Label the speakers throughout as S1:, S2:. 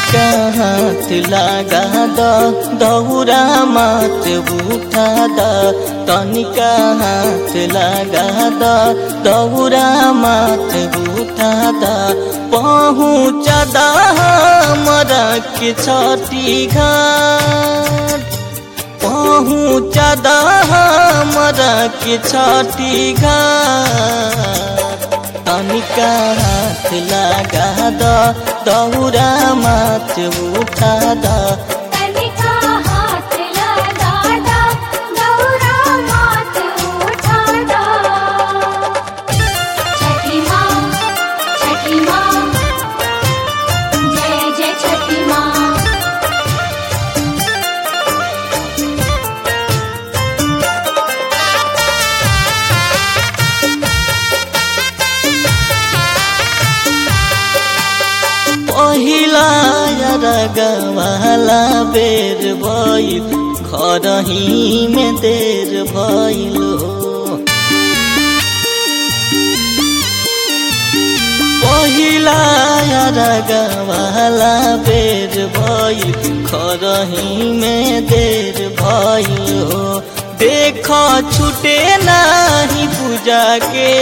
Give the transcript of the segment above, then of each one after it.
S1: तनिका हाथ लगा द दौरा मात उठा द तनिका हाथ लगा द दौरा मात उठा द पहुँच द हमरा के छठी घाट पहुँच द हमरा के छठी घाट तनिका हाथ लगा द दौरा मात उठा द
S2: तनिका हाथ लगा दा दौरा मात उठा दा छठी माँ छठी माँ जय जय छठी माँ
S1: पहिला रगवाला बेर भइल घरही में देर भइल हो पहिला रगवाला बेर भइल घरही में देर भइल हो देख छुटे नाही पूजा के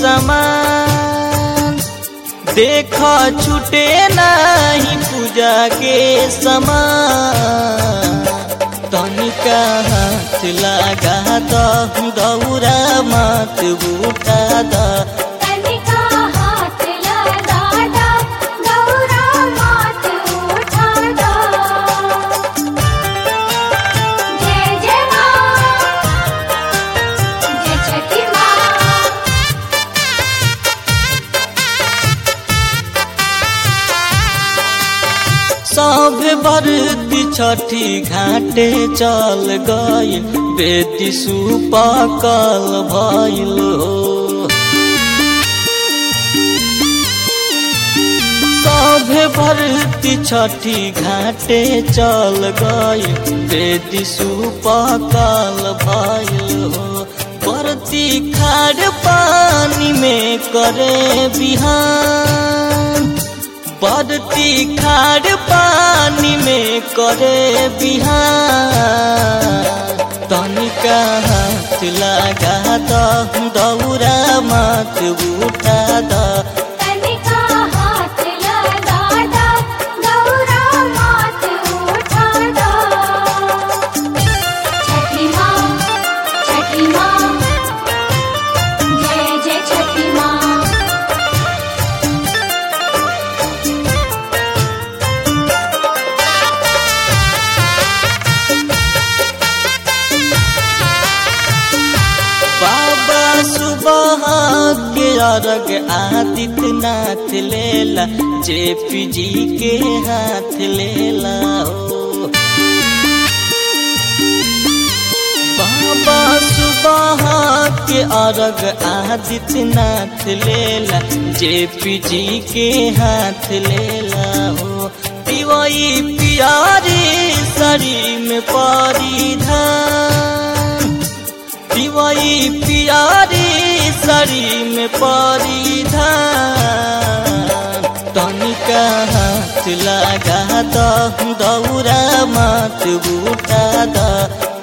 S1: समान देख छुटे नाही पूजा के समान तनिका हाथ लगा द दौरा मात उठा द
S2: तनिका हाथ लगा दा दौरा मात उठा दा जय जय माँ जय छठी माँ
S1: सब बरती छठी घाटे चल गई बेटी सुपकल भइल हो सब भरती छठी घाटे चल गई बेटी सुपकल भइल हो बरती खाड़ पानी में करे बिहान बरती खाड़ पानी में करे बिहान तनिका हाथ लगा द दौरा मात उठा द
S2: तनिका हाथ लगा दा दौरा मात उठा दा छठी माँ छठी माँ जय जय छठी माँ
S1: बाबा सुबह के अर्घ आदित्यनाथ लेला जेपी जी के हाथ लेला हो बाबा सुबह के अर्घ आदित्यनाथ लेला जेपी जी के हाथ लेला हो पिवई पियारी सरी में परिधान पिवई पियारी सरी में परिधान तनिका हाथ लगा द दौरा मात उठा द